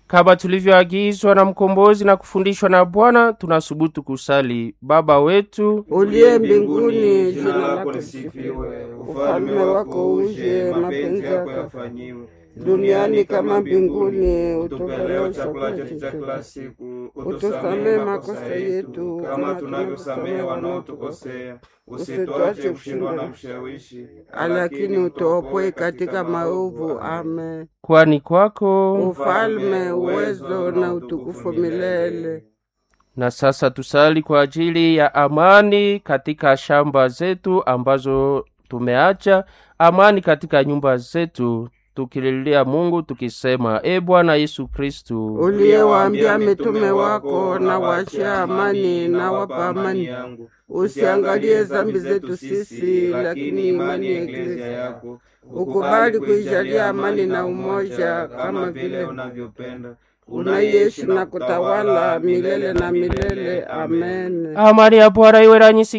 Kama tulivyoagizwa na mkombozi na kufundishwa na Bwana, tunasubutu kusali: Baba wetu uliye mbinguni, jina lako lisifiwe, ufalme wako uje, mapenzi yako yafanyiwe duniani kama mbinguni. Utupe Utupe leo leo chakula chakula chetu cha chetu kila siku, utusamee makosa yetu kama tunavyosamehe wanaotukosea, usituache kushindwa na mshawishi, lakini utuopoe katika maovu. Amen. kwani kwako Ufalme, uwezo na utukufu milele. Na sasa tusali kwa ajili ya amani katika shamba zetu ambazo tumeacha, amani katika nyumba zetu, tukililia Mungu tukisema: E Bwana Yesu Kristu, uliyewaambia mitume wako, na wachia amani na wapa amani, usiangalie dhambi zetu sisi, lakini imani ya Eklezia yako ukubali kuijalia amani na umoja, kama vile unavyopenda unaishi na kutawala milele na milele. Amen. amani ya Bwana iwe nanyi